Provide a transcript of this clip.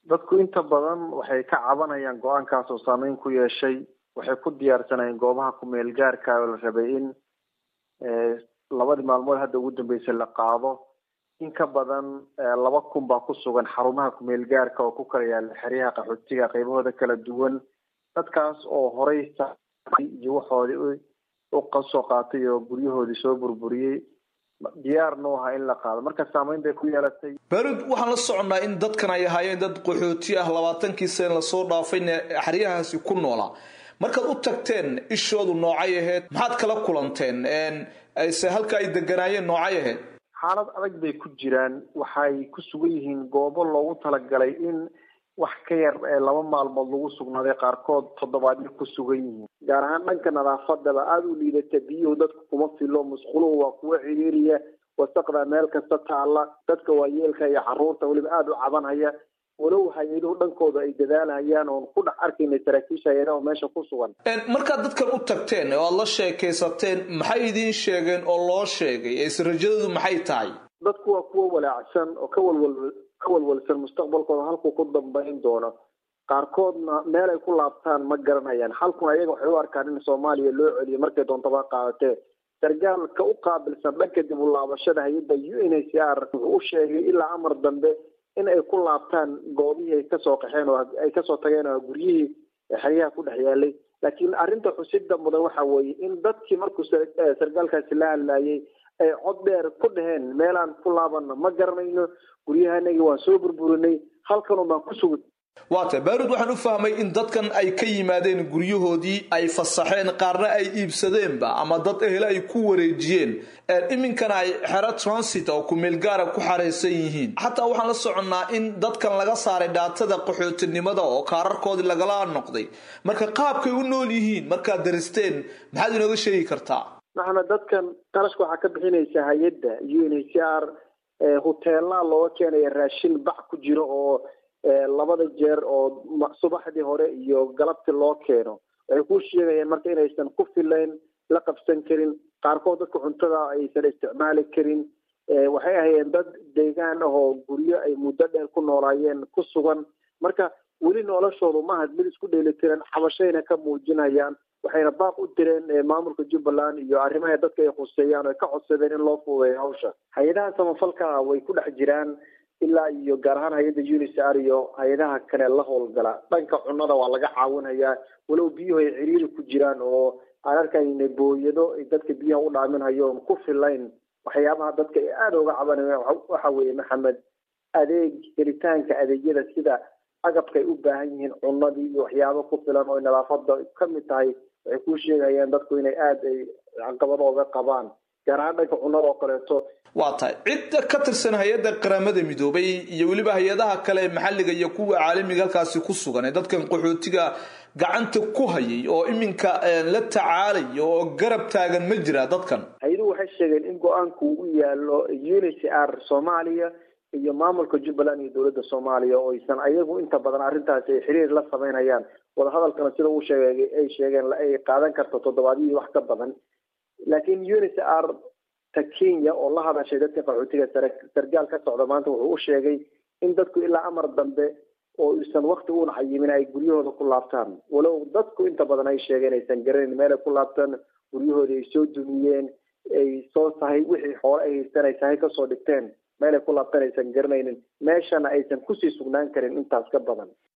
dadku inta badan waxay ka cabanayaan go-aankaas oo saameyn ku yeeshay waxay ku diyaarsanayeen goobaha kumeel gaarka oo la rabay in labadii maalmood hadda ugu dambeysay la qaado in ka badan laba kun baa ku sugan xarumaha kumeel gaarka oo ku kala yaala xeryaha qaxootiga qaybahooda kala duwan dadkaas oo horey iyo waxoodii u kasoo qaatay oo guryahoodii soo burburiyey diyaarna u ahaa in la qaado marka saameyn bay ku yeelatay barid waxaan la soconnaa in dadkan ay ahaayeen dad qaxooti ah labaatankii sane lasoo dhaafayna xeryahaasi ku noolaa markaad u tagteen ishoodu noocay ahayd maxaad kala kulanteen se halka ay deganaayeen noocay ahayd xaalad adag bay ku jiraan waxay ku sugan yihiin goobo loogu talagalay in wax ka yar ee laba maalmood lagu sugnaaday qaarkood toddobaadyo ku sugan yihiin gaar ahaan dhanka nadaafadaba aada u liidata biyuhu dadku kuma filo musquluhu waa kuwa ciriiriya wasaqda meel kasta taalla dadka waayeelka iyo caruurta weliba aada u cabanhaya walow hay-aduhu dhankooda ay dadaalhayaan oon ku dhex arkaynay saraakiisha hay-adaha meesha ku sugan markaad dadkan u tagteen oo aada la sheekaysateen maxay idiin sheegeen oo loo sheegay ese rajadoodu maxay tahay dadku waa kuwo walaacsan oo ka walwal ka walwalsan mustaqbalkooda halkuu ku dambayn doono qaarkoodna meel ay ku laabtaan ma garanayaan halkun ayaga waxay u arkaan in soomaaliya loo celiyo markay doontaba qaadatee sargaalka u qaabilsan dhanka dib u laabashada hay-adda u n h r wuxuu u sheegay ilaa amar dambe in ay ku laabtaan goobihii ay kasoo qaxeen oo ay kasoo tageen oo guryihii xeryaha ku dhex yaalay laakiin arrinta xusida mudan waxa weeye in dadkii markuu sargaalkaasi la hadlayay ay cod dheer ku dhaheen meelaan ku laabana ma garanayno guryahanagii waan soo burburinay halkanun baan ku sugi waata baarud waxaan u fahmay in dadkan ay ka yimaadeen guryahoodii ay fasaxeen qaarna ay iibsadeenba ama dad ehele ay ku wareejiyeen iminkana ay xero transit oo kumeel gaara ku xaraysan yihiin xataa waxaan la soconnaa in dadkan laga saaray dhaatada qaxootinimada oo kaararkoodii lagala noqday marka qaabkay u nool yihiin markaad daristeen maxaad inooga sheegi kartaa maxamed dadkan qarashka waxaa ka bixinaysa hay-adda u n h r huteelaa looga keenaya raashin bac ku jiro oo labada jeer oo subaxdii hore iyo galabtii loo keeno waxay ku sheegayaan marka inaysan ku filayn la qabsan karin qaarkood dadka cuntada aysan isticmaali karin waxay ahayeen dad deegaan ah oo guryo ay muddo dheer ku noolaayeen ku sugan marka weli noloshoodu maaha mid isku dheelitiran xabashayna ka muujinayaan waxayna baaq u direen maamulka jubbaland iyo arrimaha dadka ay khuseeyaan oo ay ka codsadeen in loo fuudeeyo hawsha hay-adaha samafalka way ku dhex jiraan ilaa iyo gaar ahaan hay-adda unisar iyo hay-adaha kale la howlgala dhanka cunada waa laga caawinayaa walow biyuhu ay ciriiri ku jiraan oo aan arkayna booyado ay dadka biyaha u dhaaminhayo oon ku filayn waxyaabaha dadka ay aada uga cabanayaan waxa weeye maxamed adeeg helitaanka adeegyada sida agabka ay u baahan yihiin cunadii iyo waxyaabo ku filan oo nadaafada ka mid tahay waxay ku sheegayaan dadku inay aada ay caqabado oga qabaan gaar ahaan dhanka cunada oo kaleeto waa tahay cidda ka tirsan hay-adda qaramada midoobay iyo weliba hay-adaha kale ee maxalliga iyo kuwa caalamiga halkaasi ku sugan ee dadkan qaxootiga gacanta ku hayay oo iminka la tacaalaya oo garab taagan ma jira dadkan hay-aduhu waxay sheegeen in go-aanku u yaalo unicr soomaaliya iyo maamulka jubbaland iyo dowladda soomaaliya oo aysan ayagu inta badan arrintaasi ay xiriir la samaynayaan wadahadalkana sida uu sheegay ay sheegeen ay qaadan karto toddobaadiyii wax ka badan laakiin unicr ta kenya oo la hadashay dadka qaxootiga sargaal ka socda maanta wuxuu u sheegay in dadku ilaa amar dambe oo isan wakti uuna cayimin ay guryahooda ku laabtaan walow dadku inta badan ay sheegeen aysan garanayn meel ay ku laabtaan guryahoodii ay soo dumiyeen ay soo sahay wixii xoole ay haystaan ay sahay kasoo dhigteen meel ay ku laabtaan aysan garanaynin meeshana aysan kusii sugnaan karin intaas ka badan